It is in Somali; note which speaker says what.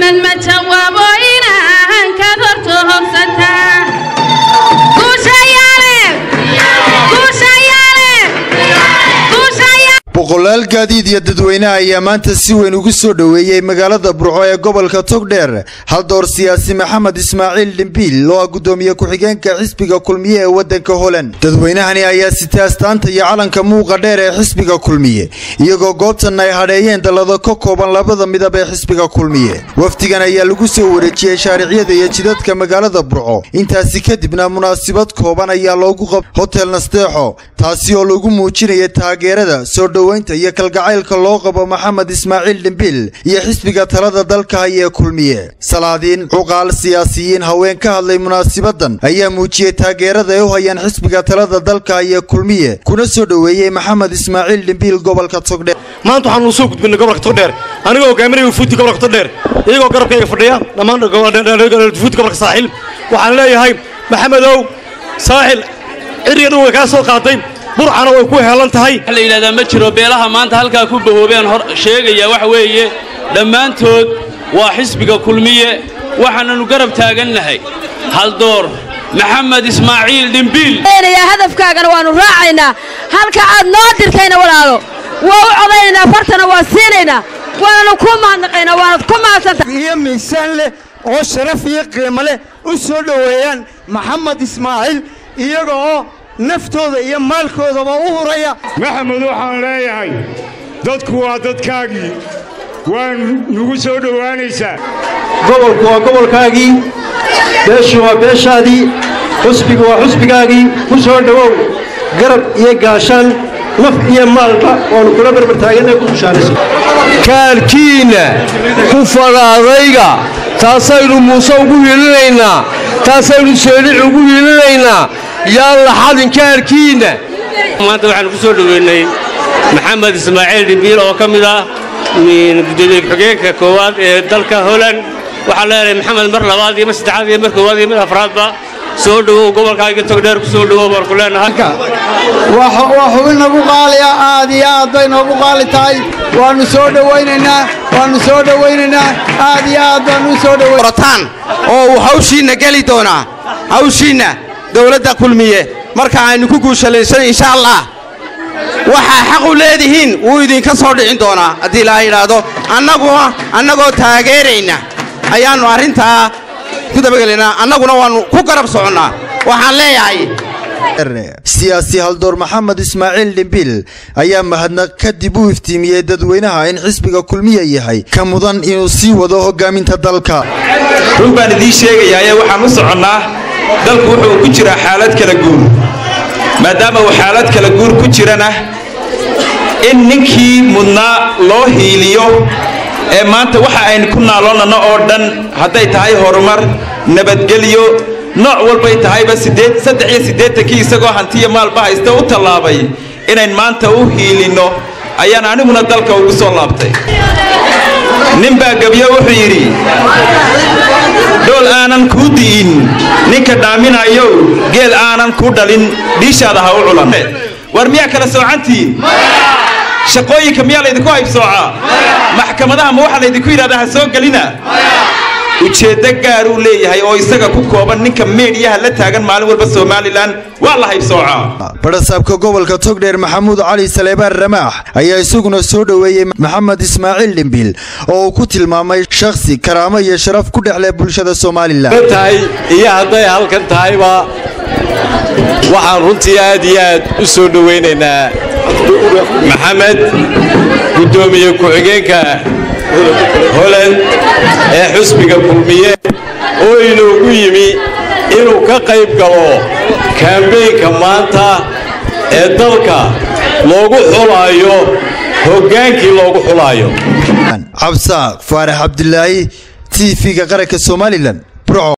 Speaker 1: inan ma jawaabo inahan kad horto hogsataa
Speaker 2: boqolaal gaadiid iyo dadweynaha ayaa maanta si weyn ugu soo dhoweeyey magaalada burco ee gobolka togdheer haldoor siyaasi maxamed ismaaciil dhimbiil oo ah gudoomiye ku-xigeenka xisbiga kulmiye ee wadanka holand dadweynahani ayaa sitay astaanta iyo calanka muuqa dheer ee xisbiga kulmiye iyagoo goobtan ay hadheeyeen dallado ka kooban labada midab ee xisbiga kulmiye wafdigan ayaa lagu soo wareejiyey shaariciyada iyo jidadka magaalada burco intaasi kadibna munaasabad kooban ayaa loogu qab hotel nasteexo taasi oo lagu muujinaya taageerada soo dhoweynta iyo kalgacaylka loo qabo maxamed ismaaciil dhimbiil iyo xisbiga talada dalka haya ee kulmiye salaadiin cuqaal siyaasiyiin haween ka hadlay munaasabadan ayaa muujiyey taageerada ay u hayaan xisbiga talada dalka haya ee kulmiye kuna soo dhoweeyey maxamed ismaaciil dhimbiil gobolka togdheer
Speaker 3: maanta waxaanu soo gudbinay gobolka togdheer anigoo hogaaminaya wufuuddi gobolka togdheer iyagoo garabkayga fadhiya dhammaan wufuuddi gobolka saaxiil waxaan leeyahay maxamedow saaxil ciriga dhan way kaa soo qaaday burcana way ku heelan tahay
Speaker 4: waxa la yidhahdaa ma jiro beelaha maanta halkaa ku bahoobeen hor sheegaya waxa weeye dhammaantood waa xisbiga kulmiye waxaananu garab taagannahay haldoor maxamed ismaaciil dhimbiil
Speaker 5: hadafkaagana waannu raacaynaa halka aad noo dirtayna walaalo waa u codaynaynaa fartana waa siinaynaa waananu ku mahadnaqaynaa waanad ku mahadsantahay
Speaker 6: iyo miisaan leh oo sharaf iyo qiimo leh u soo dhoweeyaan maxamed ismaaciil iyaga oo naftooda iyo maalkoodaba u huraya
Speaker 7: maxamed waxaan leeyahay dadku waa dadkaagii waa nugu soo dhowaanaysaa
Speaker 8: gobolku waa gobolkaagii beeshu waa beeshaadii xusbigu waa xusbigaagii ku soo dhowow garab iyo gaashaan naf iyo maalba waannu kula barbartaaganay ku tushaanayso
Speaker 9: kaarkiinna ku fadhaadayga taasaynu muuse ugu hiilinaynaa taasaynu seelic ugu hiilinaynaa yaan la xadin kaarkiinna
Speaker 4: maanta waxaanu ku soo dhoweynay maxamed ismaaciil dhimbiil oo ka mid ah gudoomiye ku-xigeenka koowaad ee dalka holand waxaan leenahay maxamed mar labaad iyo mar saddexaad iyo mar koowaad iyo mar afraadba soo dhowow gobolkaaga togdheer ku soo dhowow baan ku leenahay
Speaker 6: waa xubin nagu qaaliya aad iyo aad bay noogu qaali tahay waannu soo dhowaynaynaa waannu soo dhowaynaynaa aad iyo aad baannu u soo
Speaker 10: dhowataan oo uu hawshiinna geli doonaa hawshiinna dowladda kulmiye marka aynu ku guushalaysan insha allah waxaa xaq u leedihiin wuu idinka soo dhicin doonaa haddii ilaaha yidhaahdo annaguna annagoo taageerayna ayaannu arrintaa ku dabagelaynaa annaguna waannu ku garab soconnaa waxaan leeyahay
Speaker 2: siyaasi haldoor maxamed ismaaciil dhimbiil ayaa mahadnaq kadib u iftiimiyey dadweynaha in xisbiga kulmiya yahay ka mudan inuu sii wado hogaaminta dalka
Speaker 11: run baan idiin sheegayaaye waxaan u soconnaa dalku wuxuu ku jiraa xaalad kala guur maadaama uu xaalad kala guur ku jirana in ninkii mudnaa loo hiiliyo ee maanta waxa aynu ku naaloonnano oo dhan hadday tahay horumar nabadgelyo nooc walbay tahayba saddex iyo siddeetankii isagoo hantiya maalba haysta u tallaabay inayn maanta u hiilinno ayaan aniguna dalka ugu soo laabtay nin baa gebyo wuxuu yidhi dhool aanan kuu di'in ninka dhaaminayow geel aanan ku dhalin dhiishaada ha u culan war miyaa kala soocantihiin shaqooyinka miyaa laydinku haybsoocaa maxkamadaha ma waxaa laydinku yidhahdaa ha soo gelina ujeeddo gaar uu leeyahay oo isaga ku kooban ninka meedhiyaha la taagan maalin walba somalilan waa la haybsoocaa
Speaker 2: barasaabka gobolka togdheer maxamuud cali saleebaan ramaax ayaa isaguna soo dhoweeyey maxamed ismaaciil dhimbiil oo uu ku tilmaamay shakhsi karaamo iyo sharaf ku dhexleh bulshada somalilan
Speaker 9: tahay iyo hadday halkan tahayba waxaan runtii aad iyo aad u soo dhowaynaynaa maxamed guddoomiye ku-xigeenka holand ee xusbiga kulmiye oo inoogu yimi inuu ka qayb galo kambeynka maanta ee dalka loogu xulaayo hoggaankii loogu xulaayo
Speaker 2: cabsaaq faarax cabdilaahi t v-ga qaranka somalilan